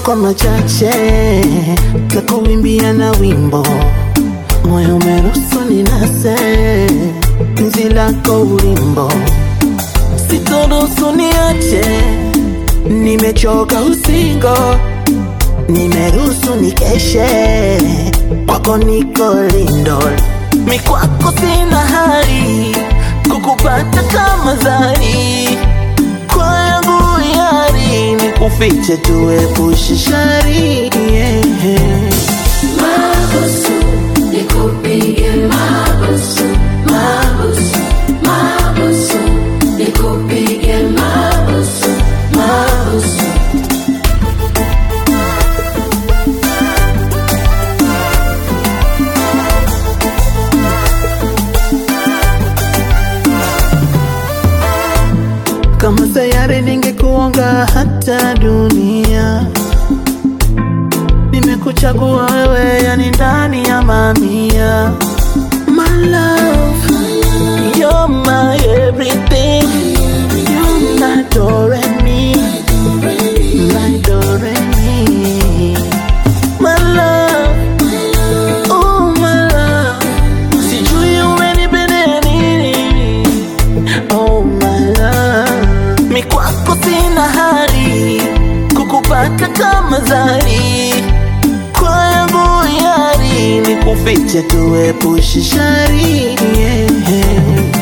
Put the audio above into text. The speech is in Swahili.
kwa machache takuimbia na wimbo moyo umeruhusu ninase penzi lako ulimbo sitoruhusu niache nimechoka usingo nimeruhusu nikeshe kwako niko lindo mikwako sina hali kukupata kama zari kwa yangu yari nikufiche tuepushe shari yeah. Mabusu, nikupige mabusu, mabusu, mabusu, nikupige mabusu, mabusu. kama sayari ningekuonga hata dunia nimekuchagua wewe yani ndani ya mamia my love you're my everything you're my doremi my doremi my love oh my love sijui umenipendea nini Oh my love, mi kwako sina hali kukupata kama zari kwa yangu yari nikufiche tuepushe shari yeah.